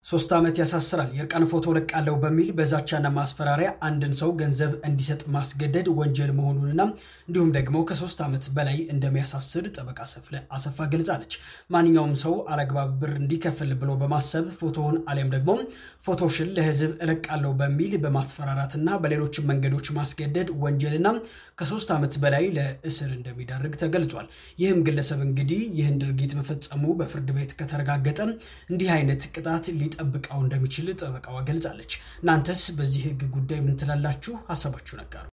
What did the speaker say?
ሶስት ዓመት ያሳስራል። የእርቃን ፎቶ ለቃለሁ በሚል በዛቻና ማስፈራሪያ አንድን ሰው ገንዘብ እንዲሰጥ ማስገደድ ወንጀል መሆኑንና እንዲሁም ደግሞ ከሶስት ዓመት በላይ እንደሚያሳስር ጠበቃ አሰፋ ገልጻለች። ማንኛውም ሰው አለግባብ ብር እንዲከፍል ብሎ በማሰብ ፎቶውን አሊያም ደግሞ ፎቶሽን ለሕዝብ እለቃለሁ በሚል በማስፈራራትና በሌሎችም መንገዶች ማስገደድ ወንጀልና ከሶስት ዓመት በላይ ለእስር እንደሚዳርግ ተገልጿል። ይህም ግለሰብ እንግዲህ ይህን ድርጊት መፈጸሙ በፍርድ ቤት ከተረጋገጠ እንዲህ አይነት ቅጣት ሊጠብቀው እንደሚችል ጠበቃዋ ገልጻለች። እናንተስ በዚህ ህግ ጉዳይ ምን ትላላችሁ? ሀሳባችሁን አጋሩ።